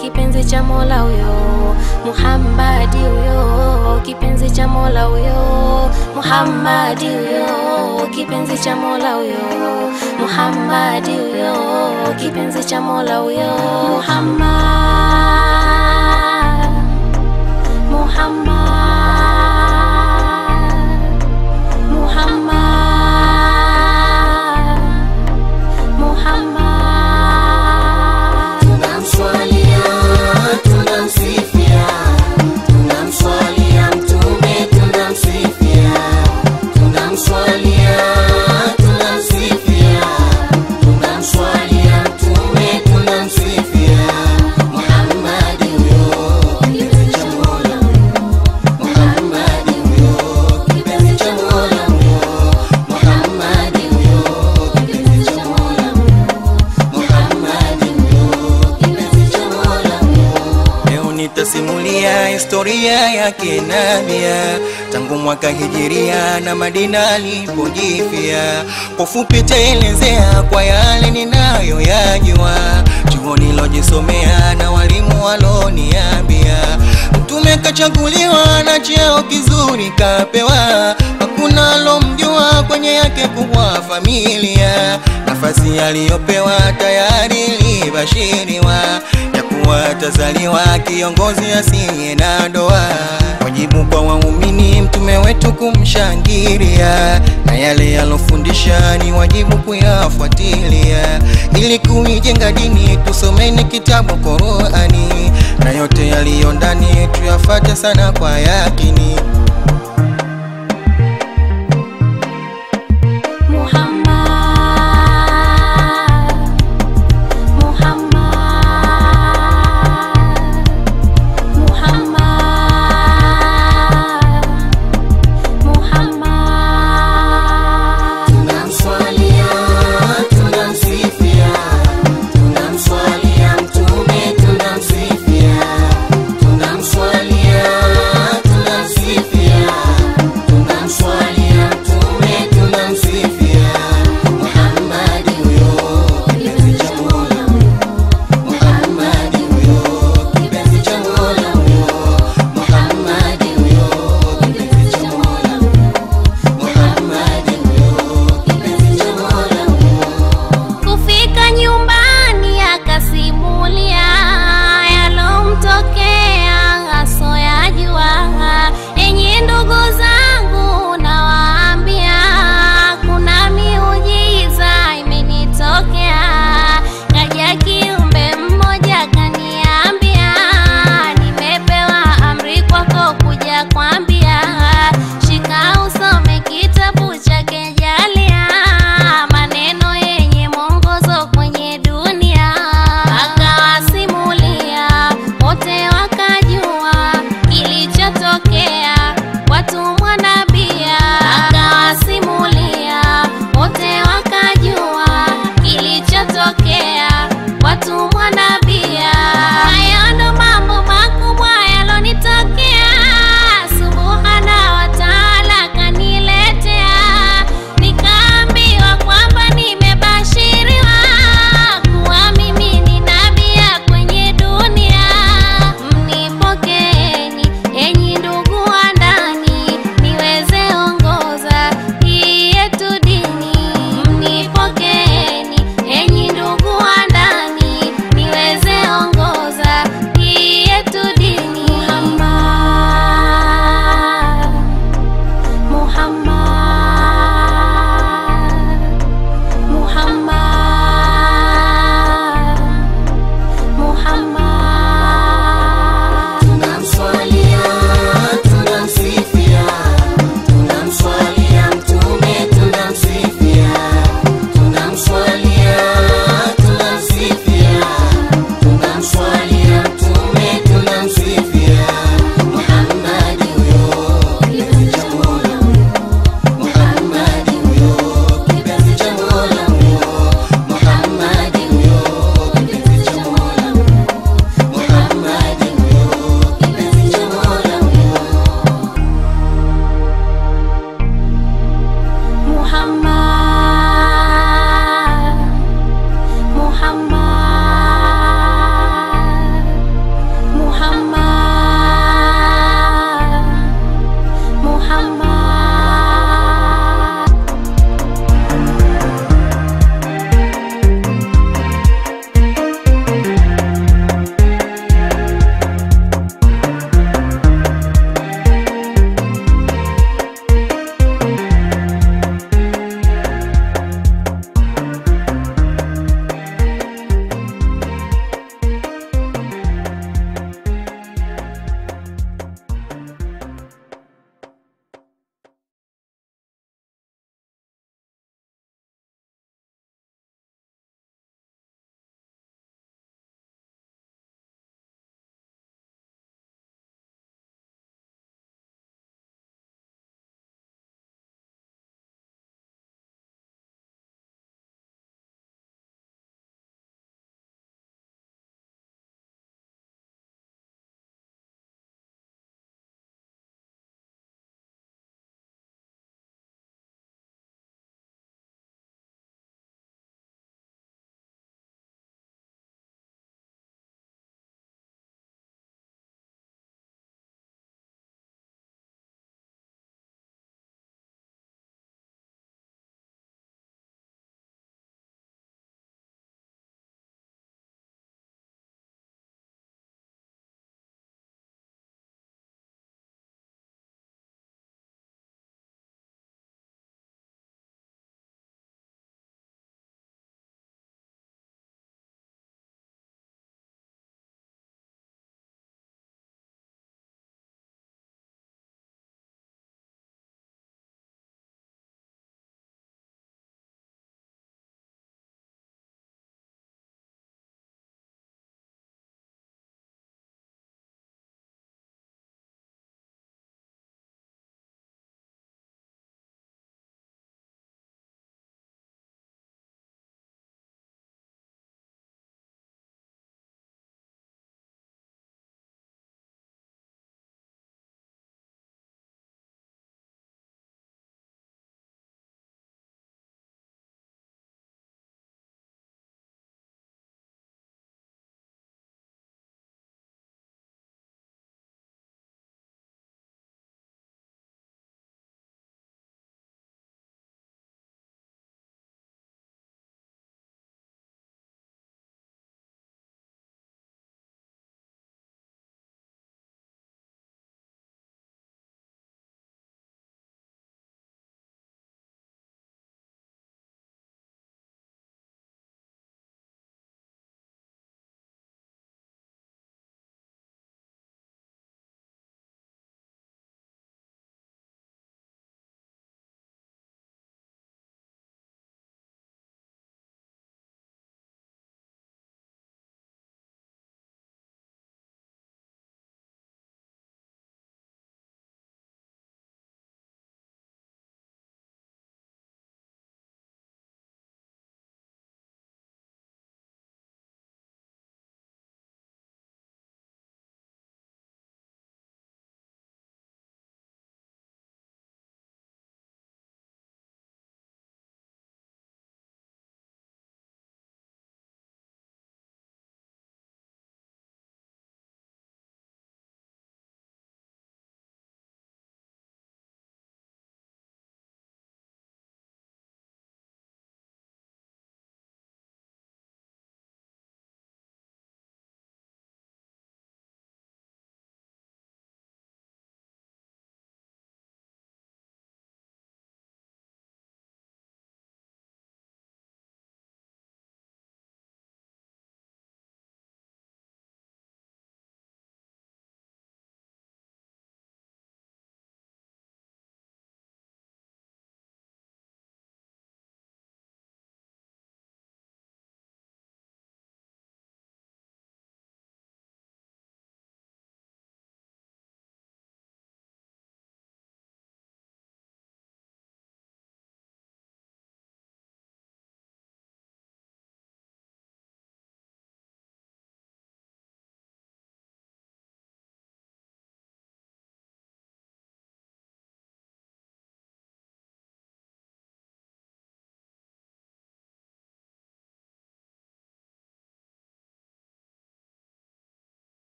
kipenzi cha Mola huyo Muhammadi huyo kipenzi cha Mola huyo Muhammadi huyo kipenzi cha Mola huyo Muhammadi huyo kipenzi cha Mola huyo Muhammad Muhammad Muhammad Muhammad Tunamswalia, tunamsifia, tunamswalia Mtume, tunamsifia, tunamswalia, tunamsifia, tunamswalia Mtume, tunamsifia. Muhammadi huyo, kipenzi cha Mola huyo, Muhammadi huyo, kipenzi cha Mola huyo, Muhammadi huyo, kipenzi cha Mola huyo, Muhammadi huyo, kipenzi cha Mola huyo. Leo nitasimulia historia yake Nabia tangu mwaka hijiria na Madina alipojifia. Kwa fupi taelezea kwa yale ninayoyajua, chuo nilojisomea na walimu waloniambia. Mtume kachaguliwa na cheo kizuri kapewa, hakuna alomjua kwenye yake kubwa familia. Nafasi aliyopewa tayari ilibashiriwa ya kuwa atazaliwa kiongozi asiye na doa. Wajibu kwa waumini mtume wetu kumshangilia, na yale yalofundisha ni wajibu kuyafuatilia, ili kuijenga dini tusomeni kitabu Qurani, na yote yaliyo ndani tuyafate sana kwa yakini.